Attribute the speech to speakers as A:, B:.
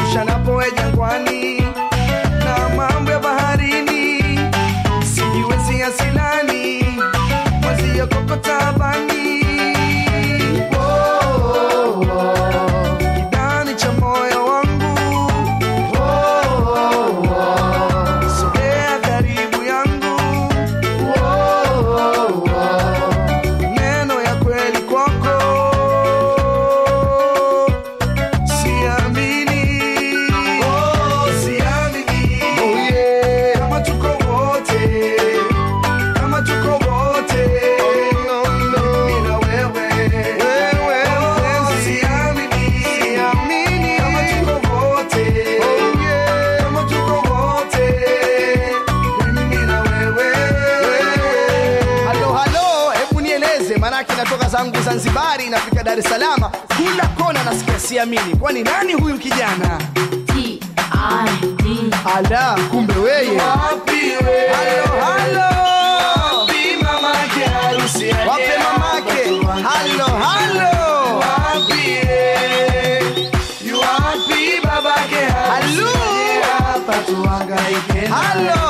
A: Arusha napoe jangwani na mambo ya baharini sijiwezi asilani mwezi ya kokotabani oh, oh, kidani cha moyo wangu oh, oh, oh, sogea karibu yangu oh, oh, oh, neno ya kweli kwako siamini oh, siamini oh, yeah. kama tuko wote kama tuko wote mimi na wewe wewe siamini siamini kama tuko wote kama tuko wote mimi na wewe halo halo hebu nieleze manake natoka zangu zanzibari nafika dar es salaam kila kona nasikia siamini kwani nani huyu kijana
B: T-I-D.
A: ala kumbe weye halo halo wape mamake halo halo halo halo